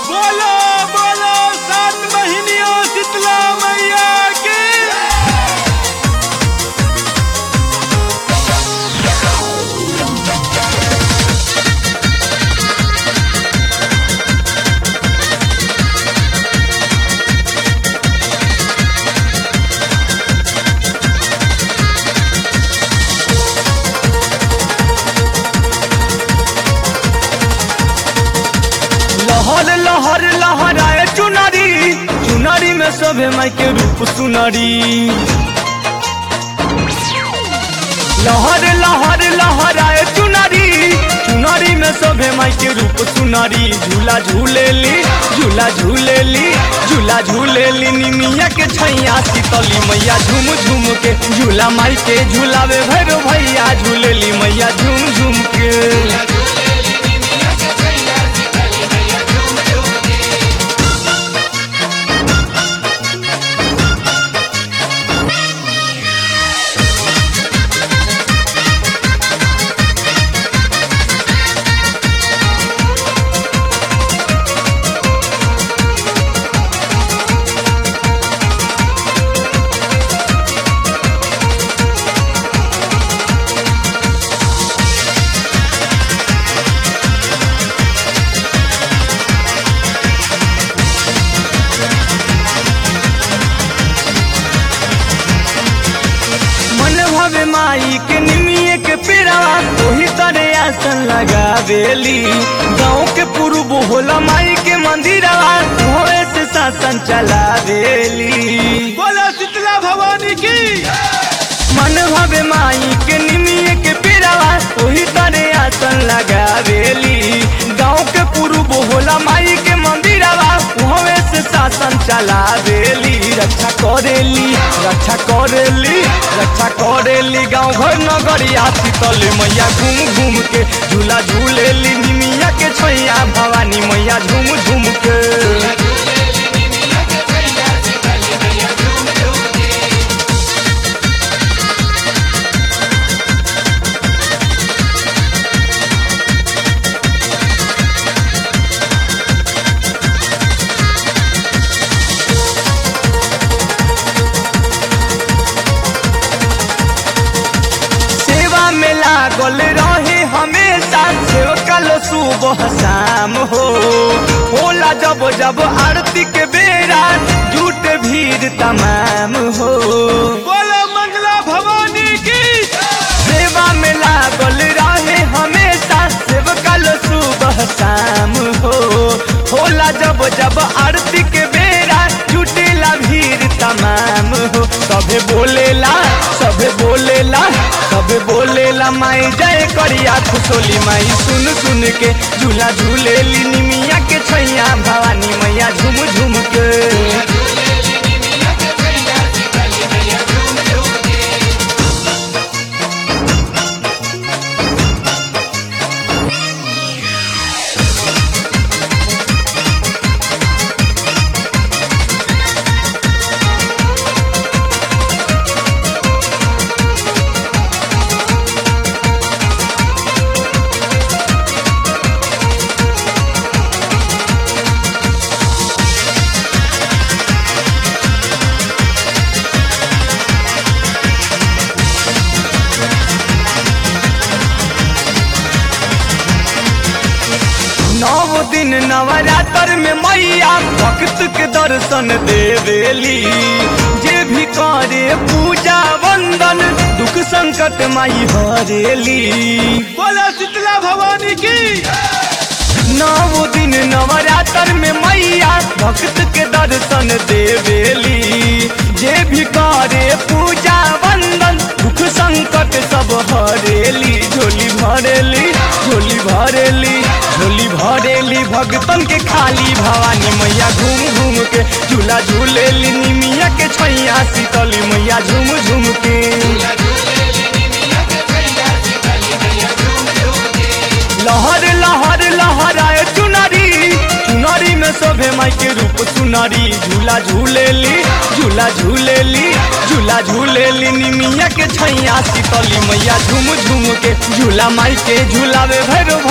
बोलो बोलो सात महीनियों शीतला मैया की लहर लहर लहराए चुनरी चुनरी में सभे माई के रूप सुनरी लहर लहर लहराए चुनरी चुनरी में सभे माई के रूप सुनरी झूला झूलेली झूला झूलेली झूला झूलेली निमिया के छैया शीतली मैया झूम झूम के झूला माई के झूलावे भैरो भैया झूलेली मैया झूम झूम के मन भवे माई के निमिये के पेड़ावा ओही तरे आसन लगावेली गाँव के पूर्व होला माई के मंदिरवा होए से शासन चलावेली बोलो शीतला भवानी की मन भवे माई के निमिये के पेड़ावा ओही तरे आसन लगावेली गाँव के पूर्व होला माई के मंदिरवा होए से शासन चलावेली रक्षा करेली रक्षा करेली रक्षा करेली गाँव घर नगरिया शीतल मैया घूम घूम के झूला झूलेली निमिया के छैया भवानी मैया झूम झूम के सेवा में लागल रहे हमेशा सेवकल सुबह शाम हो होला जब जब आरती के बेरा झूठ भीड़ तमाम हो बोलो मंगला भवानी की सेवा में लागल रहे हमेशा सेवकल सुबह शाम हो होला जब जब आरती के बेरा जुटेला भीड़ तमाम हो सभे बोलेला सभे बोलेला सभे बोलेला माई जय करिया खुशोली माई सुन सुन के झूला झूलेली निमिया के छैया भवानी मैया झूम झूम के नौ दिन नवरात्र में मैया भक्त के दर्शन देवेली जे भी करे पूजा वंदन दुख संकट माई हरेली बोलो शीतला भवानी की नौ दिन नवरात्र में मैया भक्त के दर्शन देवेली जे भी करे पूजा वंदन दुख संकट सब हरेली झोली भरेली झोली भरेली झोली भरेली भगतन के खाली भवानी मैया घूम घूम के झूला झूलेली निमिया के छैया शीतली मैया झूम झूम के लहर लहर लहराए चुनरी चुनरी में शोभे माई के रूप सुनरी झूला झूलेली झूला झूलेली झूला झूलेली निमिया के छैया शीतली मैया झूम झूम के झूला माई के झूलावे भैरो